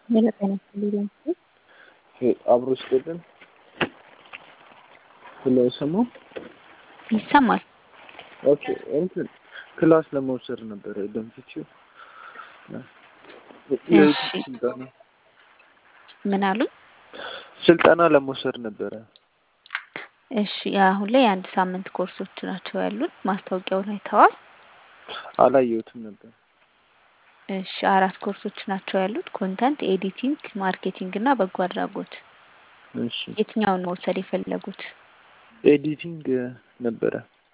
የመጠነ ሊሆን አብሮ ስደትን ስለ ስሙ ይሰማል። ኦኬ እንትን ክላስ ለመውሰድ ነበረ ደንፍቺው እሺ ስልጠና ምን አሉ? ስልጠና ለመውሰድ ነበረ። እሺ አሁን ላይ የአንድ ሳምንት ኮርሶች ናቸው ያሉት። ማስታወቂያውን አይተዋል? አላየሁትም ነበር። እሺ አራት ኮርሶች ናቸው ያሉት። ኮንተንት ኤዲቲንግ፣ ማርኬቲንግ እና በጎ አድራጎት። እሺ የትኛውን መውሰድ የፈለጉት? ኤዲቲንግ ነበረ።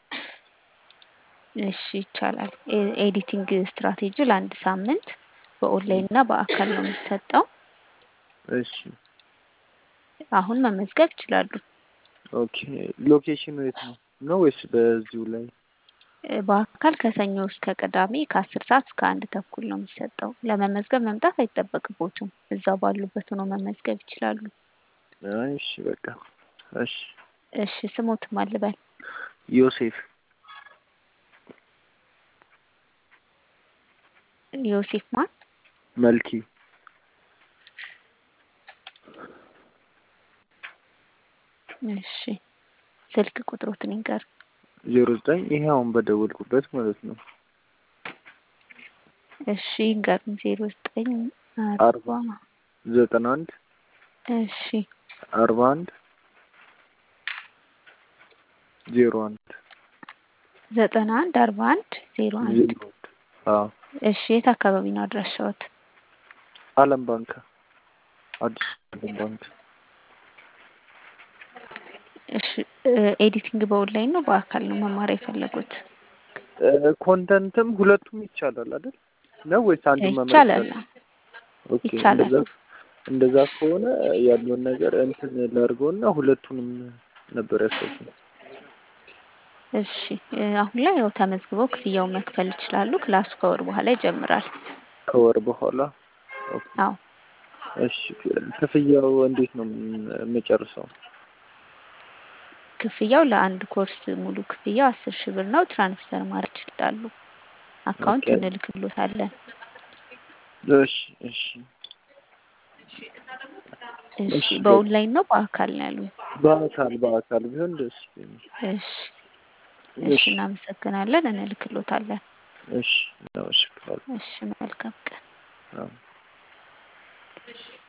እሺ ይቻላል። ኤ- ኤዲቲንግ ስትራቴጂ ለአንድ ሳምንት በኦንላይን እና በአካል ነው የሚሰጠው። እሺ አሁን መመዝገብ ይችላሉ። ኦኬ ሎኬሽኑ የት ነው ነው ወይስ በዚሁ ላይ? እ፣ በአካል ከሰኞ እስከ ቅዳሜ ከአስር ሰዓት እስከ አንድ ተኩል ነው የሚሰጠው። ለመመዝገብ መምጣት አይጠበቅቦትም። እዛው ባሉበት ሆኖ መመዝገብ ይችላሉ። አይ እሺ በቃ እሺ። እሺ ስሞትም አልበል ዮሴፍ ዮሴፍ ማን? መልኪ እሺ ስልክ ቁጥሮትን ይንገር። ዜሮ ዘጠኝ ይሄ አሁን በደወልኩበት ማለት ነው። እሺ ይንገሩን። ዜሮ ዘጠኝ አርባ አርባ ዘጠና አንድ እሺ አርባ አንድ ዜሮ አንድ ዘጠና አንድ አርባ አንድ ዜሮ አንድ ዜሮ አንድ አዎ እሺ የት አካባቢ ነው አድራሻዎት? አለም ባንክ አዲስ አለም ባንክ እሺ እ፣ ኤዲቲንግ በኦንላይን ነው በአካል ነው መማር የፈለጉት? እ፣ ኮንተንትም ሁለቱም ይቻላል አይደል ነው ወይስ አንዱ መምረጥ ይቻላል። ይቻላል? ኦኬ ይቻላል። እንደዛ እንደዛ ከሆነ ያለውን ነገር እንትን ላድርገውና ሁለቱንም ነበር ያሰብኩት። እሺ እ፣ አሁን ላይ ያው ተመዝግበው ክፍያውን መክፈል ይችላሉ። ክላሱ ከወር በኋላ ይጀምራል። ከወር በኋላ ኦኬ አዎ እሺ ክፍያው እንዴት ነው የምጨርሰው? ክፍያው ለአንድ ኮርስ ሙሉ ክፍያው አስር ሺህ ብር ነው። ትራንስፈር ማድረግ ይችላሉ። አካውንት ኦኬ እንልክሎታለን። እሺ እሺ እሺ እሺ በ- በኦንላይን ነው በአካል ነው ያሉ? በአካል በአካል ቢሆን ደስ ይለኛል። እሺ እሺ እሺ እናመሰግናለን። እንልክሎታለን። እሺ ነው እሺ እሺ መልካም ቀን። አዎ